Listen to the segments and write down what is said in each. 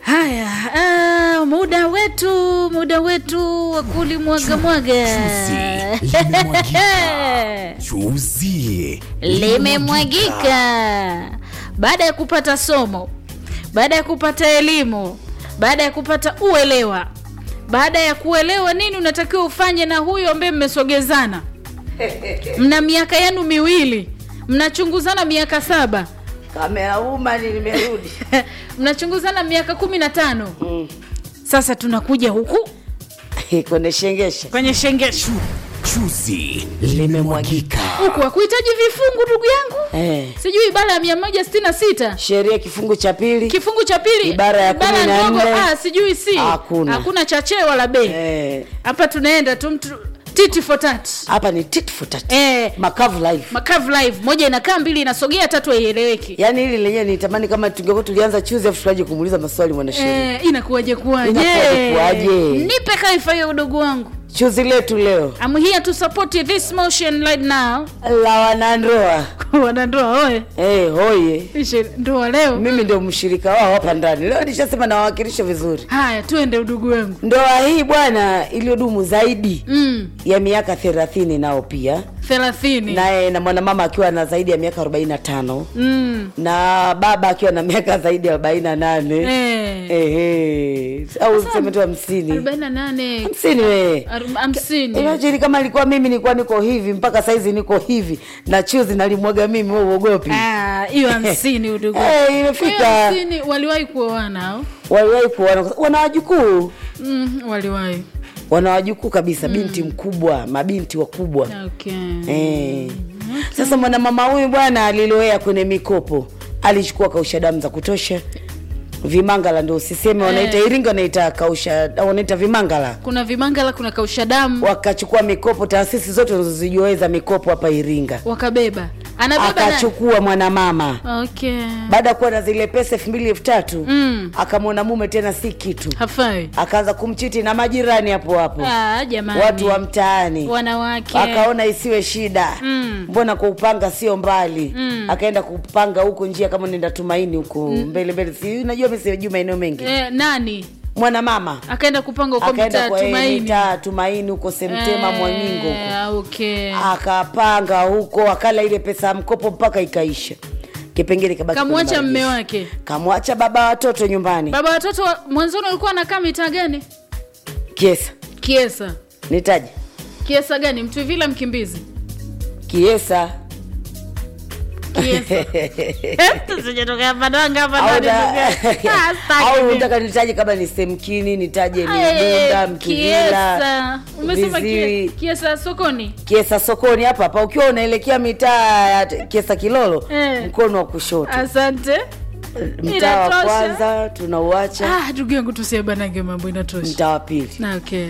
Haya, ah, muda wetu muda wetu wa kulimwaga mwaga Chuzi limemwagika. Chuzi limemwagika baada ya kupata somo, baada ya kupata elimu, baada ya kupata uelewa, baada ya kuelewa nini unatakiwa ufanye na huyo ambaye mmesogezana, mna miaka yenu miwili, mnachunguzana miaka saba kamera umani nimerudi mnachunguzana miaka kumi na tano sasa tunakuja huku kwenye shengesha kwenye shengesho Chuzi limemwagika. huku hakuhitaji vifungu ndugu yangu eh. sijui ibara ya mia moja sitini na sita sheria kifungu cha pili kifungu cha pili Ibara ya kumi na ndogo nne. ah, sijui si Hakuna. hakuna cha chee wala bei Eh, hapa tunaenda tu mtu titi for tat hapa ni tit for tat eh, makavu life makavu live moja inakaa mbili inasogea tatu haieleweki yaani hili lenyewe nitamani kama tungekuwa tulianza chuzi afu tukaje kumuuliza maswali mwanasheria eh, inakuwaje kuwaje Inakuwaje kuwaje? nipe kaifa hiyo udogo wangu chuzi letu leo I'm here to support this motion right now la wanandoa wanandoa oe eh, hoye ishe ndoa leo mimi ndio mshirika wao hapa ndani leo nishasema nawawakilisha vizuri haya tuende udugu wangu ndoa hii bwana iliyodumu zaidi mm, ya miaka thelathini nao pia thelathini naye na mwanamama akiwa na zaidi ya miaka arobaini na tano mm, na baba akiwa na miaka zaidi ya arobaini na nane eh, Ehe. au seme tu hamsini arobaini na nane hamsini wee arob- hamsini Imagine kama ilikuwa mimi nilikuwa niko hivi mpaka saizi niko hivi na chuzi nalimwaga mimi wewe uogopi Ah, hiyo hamsini udugu Eh, Kwa hiyo imefika hamsini waliwahi kuoana au waliwahi kuona wana wajukuu mm, waliwahi wana wajukuu kabisa binti mkubwa mabinti wakubwa okay. Eh. Sasa mwanamama huyu bwana alilowea kwenye mikopo, alichukua kausha damu za kutosha. Vimangala ndo usiseme, wanaita Iringa, wanaita kausha, wanaita vimangala. kuna vimangala kuna kausha damu Wakachukua mikopo, taasisi zote unazozijuaweza mikopo hapa Iringa, wakabeba anabeba na... akachukua mwanamama okay. baada ya kuwa na zile pesa elfu mbili elfu tatu mm, akamwona mume tena si kitu, hafai akaanza kumchiti na majirani hapo hapo, ah, jamani watu wa mtaani wanawake akaona isiwe shida Mm. mbona kwa upanga sio mbali Mm. akaenda kupanga huko njia kama nenda tumaini huko mbele mbele si unajua mimi sijui maeneo mengi eh, nani mwanamama akaenda kupanga uko akaenda mitaa kwa tumaini mitaa tumaini huko semtema mwaningo huko Eh, okay. akapanga huko akala ile pesa ya mkopo mpaka ikaisha kipengele kabaki kwenye kamwacha mme marejesho. wake kamwacha baba watoto nyumbani baba watoto wa- mwanzoni walikuwa anakaa mitaa gani kiesa kiesa nitaje kiesa gani mtuvila mkimbizi kiesa kiesa tusijatokea padanga hapa Au ndani, da- ndugu yangu. Ah, sitaki au mimi. unataka nitaje kama ni semkini nitaje ni Ay, bunda mtuvila kiesa umesema kie- viziwi kiesa sokoni kiesa sokoni hapa hapa ukiwa unaelekea mitaa ya t- kiesa kilolo Eh. mkono wa kushoto asante mtaa wa inatosha. kwanza tunauacha ah, ndugu yangu tusiabanage mambo inatosha mtaa wa pili na okay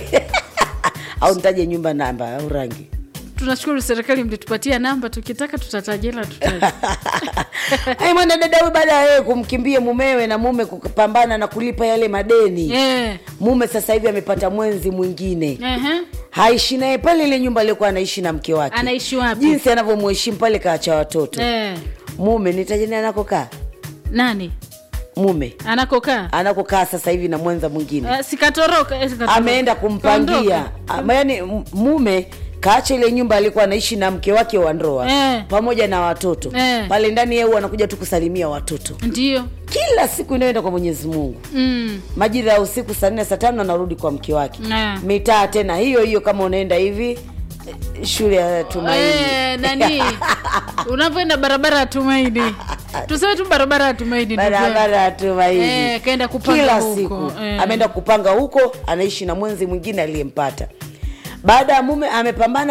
au nitaje nyumba namba au rangi tunashukuru serikali mlitupatia namba tukitaka tutatajela tutaja Ai, mwana dada huyu baada ya yeye kumkimbia mumewe na mume kupambana na kulipa yale madeni Eh, mume sasa hivi amepata mwenzi mwingine ehe. haishi naye pale ile nyumba aliyokuwa anaishi na mke wake anaishi wapi jinsi anavyomheshimu pale kaacha watoto eh, mume nitajeni anakokaa nani mume anakokaa anakokaa sasa hivi na mwenza mwingine Eh, sikatoroka eh, sikatoroka. ameenda kumpangia Ama yani m- mume kaacha ile nyumba alikuwa anaishi na mke wake wa ndoa Eh. pamoja na watoto Eh. pale ndani yeye huwa anakuja tu kusalimia watoto ndio kila siku inayoenda kwa mwenyezi mungu mm. majira ya usiku saa nne saa tano anarudi kwa mke wake eh. mitaa tena hiyo hiyo kama unaenda hivi eh, shule ya tumaini Eh, nani unavyoenda barabara ya tumaini tuseme tu barabara ya tumaini ndugu yangu. barabara ya tumaini Eh, kaenda kupanga kila huko, siku eh. ameenda kupanga huko anaishi na mwenzi mwingine aliyempata baada ya mume amepambana